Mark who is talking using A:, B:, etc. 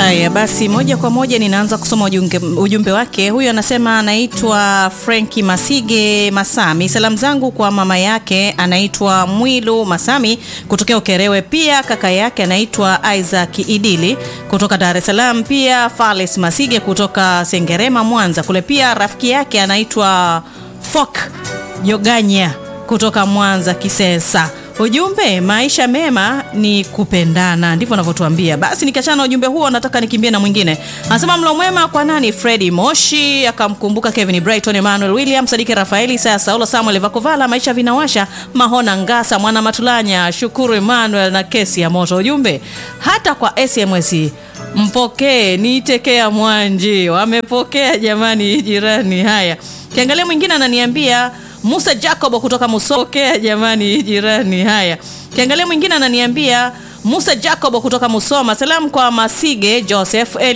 A: Haya basi, moja kwa moja ninaanza kusoma ujumbe, ujumbe wake. Huyu anasema anaitwa Frenki Masige Masami. Salamu zangu kwa mama yake anaitwa Mwilu Masami kutokea Ukerewe, pia kaka yake anaitwa Isaac Idili kutoka Dar es Salaam, pia Fales Masige kutoka Sengerema Mwanza kule, pia rafiki yake anaitwa Fok Joganya kutoka Mwanza Kisesa. Ujumbe, maisha mema ni kupendana, ndivyo anavyotuambia. Basi nikiachana na ujumbe huo, nataka nikimbie na mwingine. Anasema mlo mwema kwa nani? Fredi Moshi akamkumbuka Kevin Brighton, Emmanuel William, Sadiki Rafaeli, Isaya Saulo, Samuel Vakovala, maisha vinawasha, Mahona Ngasa, Mwana Matulanya, Shukuru Emmanuel na kesi ya moto. Ujumbe, hata kwa SMS mpokee, niitekea Mwanji, wamepokea jamani, jirani. Haya, kiangalia mwingine ananiambia Musa Jacob kutoka Musokea jamani, jirani. Haya, kiangalia mwingine ananiambia Musa Jacob kutoka Musoma. Salamu kwa Masige Joseph Eli